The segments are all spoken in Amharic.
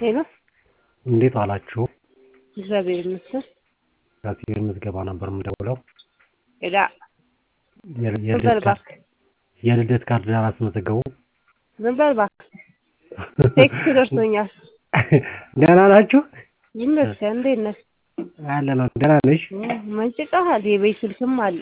ሄሎ እንዴት ዋላችሁ? እግዚአብሔር ይመስገን። ከሲቪል ምዝገባ ነበር የምደውለው። ሄዳ የል- ዝም በል የልደት ካርድ እባክህ፣ የልደት ካርድ አላስመዘገቡ። ዝም በል እባክህ። ቴክስት ደርሶኛል። ደህና ናችሁ? ይመስገን። እንዴት ነህ? አለ ነው። ደህና ነሽ? መንጭቀሃል። የቤት ስልክም አለ።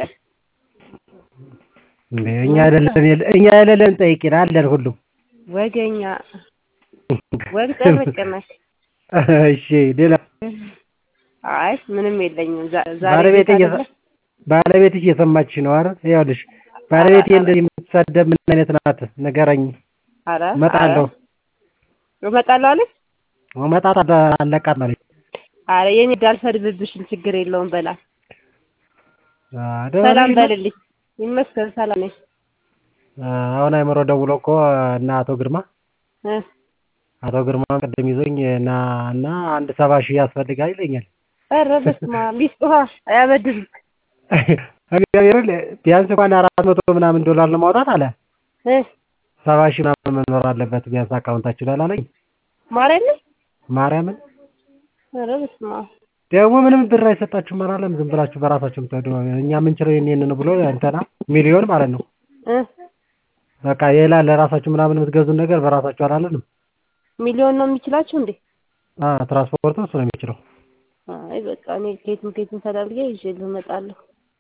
እንዴ እኛ አይደለን የለ- እኛ አይደለን ጠይቂን አለን ሁሉም። ወገኛ ወግ ጠበቅ ነህ። እሺ ሌላ አይ ምንም የለኝም። ዛ- ዛሬ ባለቤቴ ቤት እየሰ- አይደለ? ባለቤትሽ እየሰማችሽ ነው አይደል? ይኸውልሽ ባለቤቴ እንደዚህ የምትሳደብ ምን አይነት ናት? ንገረኝ። ኧረ እመጣለሁ ኧረ እመጣለሁ አለች። መጣት አለቃት ማለት ኧረ የኔ እንዳልፈርድብሽም ችግር የለውም በላት። አ፣ ደህና ሰላም ነሽ? በልልኝ። ይመስገን ሰላም ነኝ። አ፣ አሁን አይምሮ ደውሎ እኮ እና አቶ ግርማ እ አቶ ግርማ ቅድም ይዞኝ እና እና አንድ ሰባ ሺህ ያስፈልጋል ይለኛል። ኧረ በስመ አብ ቢስጡሃ አያበድርም። እግዚአብሔርን ቢያንስ እንኳን አራት መቶ ምናምን ዶላር ለማውጣት አለ እ ሰባ ሺህ ምናምን መኖር አለበት ቢያንስ አካውንታችሁ ላይ አላለኝ። ማርያምን ማርያምን ኧረ በስመ አብ ደግሞ ምንም ብር አይሰጣችሁም አላለም። ዝም ብላችሁ በራሳችሁ የምትሄዱ እኛ የምንችለው ይሄን ይሄን ነው ብሎ እንትና ሚሊዮን ማለት ነው። እ በቃ ሌላ ለራሳችሁ ምናምን የምትገዙን ነገር በራሳችሁ አላለንም። ሚሊዮን ነው የሚችላችሁ እንዴ? አ ትራንስፖርቱ እሱ ነው የሚችለው። አይ በቃ እኔ ከየትም ከየትም ተላልጌ ይዤልህ እመጣለሁ።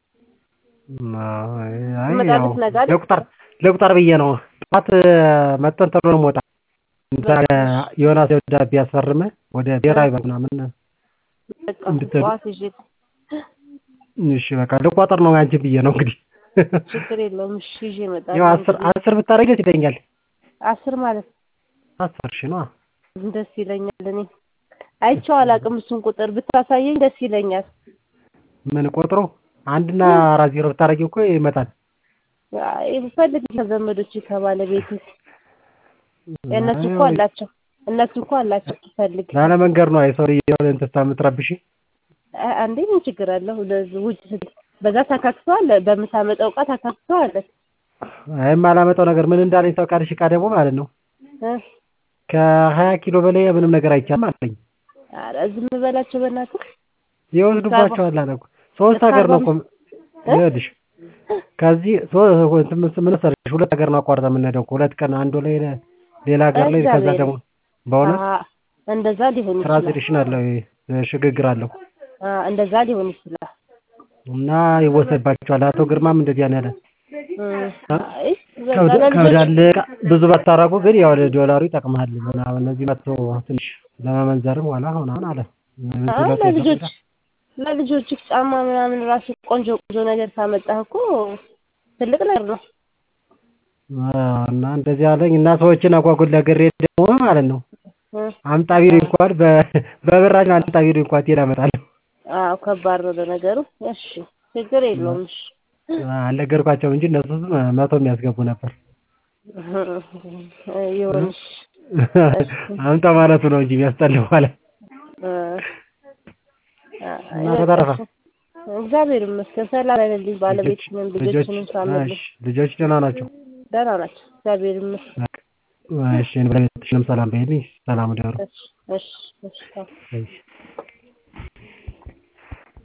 አይ እመጣለሁ ያው ነገ አይደል? ለቁጥር ለቁጥር ብዬ ነው ጠዋት መጠን ተብሎ ነው የምወጣ እንትና ዮናስ ደብዳቤ ያስፈርመ ወደ ብሔራዊ ባንክ ምናምን በቃ እንድትሄዱ። ጠዋት ይዤ እሺ በቃ ልቋጠር ነው አንቺ ብዬ ነው እንግዲህ ችግር የለውም። እሺ ይዤ ያው እመጣለሁ። አስር አስር ብታረጊ ደስ ይለኛል። አስር ማለት አስር ሺህ ነዋ። ደስ ይለኛል። እኔ አይቼው አላውቅም እሱን ቁጥር ብታሳየኝ ደስ ይለኛል። ምን ቆጥሮ አንድና አራት ዜሮ ብታረጊ እኮ ይመጣል። አይ ብፈልግ ከዘመዶች ከባለቤት እነሱ እኮ አላቸው እነሱ እኮ አላቸው ትፈልግ ላለ መንገድ ነው የሰው ልጅ የሆነ እንትን የምትረብሽ አ- አንዴ ምን ችግር አለው? ለዚህ ውጭ ስት- በዛ ታካክሰዋል፣ በምታመጣው እቃ ታካክሰዋል። አይም አላመጣው ነገር ምን እንዳለኝ ታውቃለሽ? እቃ ደግሞ ማለት ነው እ ከሀያ ኪሎ በላይ ምንም ነገር አይቻልም አለኝ። ኧረ ዝም በላቸው በእናትህ። ይወስዱባቸዋል አለ እኮ ሶስት ሀገር ነው እኮ ይኸውልሽ ከዚህ ሶ- እንትን ምን መሰለሽ ሁለት ሀገር ነው አቋርጠን የምንሄደው እኮ ሁለት ቀን አንዱ ላይ ሌላ ሀገር ላይ ከዛ እግዚአብሔር ደግሞ በእውነት አ እንደዛ ሊሆን ይችላል። ትራንዚሽን አለው ይሄ ሽግግር አለው አ እንደዛ ሊሆን ይችላል። እና ይወሰድባቸዋል። አቶ ግርማም እንደዚያ ነው ያለ። እ አይ በቃ ከብድ- ለልጆች ከብዳለ ብዙ ባታረጉ ግን ያው ዶላሩ ይጠቅምሃል ምናምን እነዚህ መጥቶ ትንሽ ለመመንዘርም ኋላ ሆናን አለ አይ ለልጆች ለልጆች ጫማ ምናምን ራሱ ቆንጆ ቆንጆ ነገር ካመጣህ እኮ ትልቅ ነገር ነው። እና እንደዚህ አለኝ እና ሰዎችን አጓጉል ለግሬ ደግሞ ማለት ነው እ አምጣ ቢሉ እንኳን በ- በብራችን አምጣ ቢሉ እንኳን ትሄድ አመጣለሁ አዎ ከባድ ነው ለነገሩ። እሺ ችግር የለውም። እሺ አልነገርኳቸውም እንጂ እነሱ መቶ የሚያስገቡ ነበር። ይሁንሽ አምጣ ማለቱ ነው እንጂ የሚያስጠላው ማለት እና በተረፈ እግዚአብሔር ይመስገን ሰላም አይደልኝ። ባለቤትንም ልጆችንም ሳምልኝ እሺ፣ ልጆች ደህና ናቸው? ደህና ናቸው። እግዚአብሔር ይመስገን። እሺ፣ ባለቤትሽንም ሰላም በይልኝ። ሰላም ደሩ። እሺ እሺ እሺ እሺ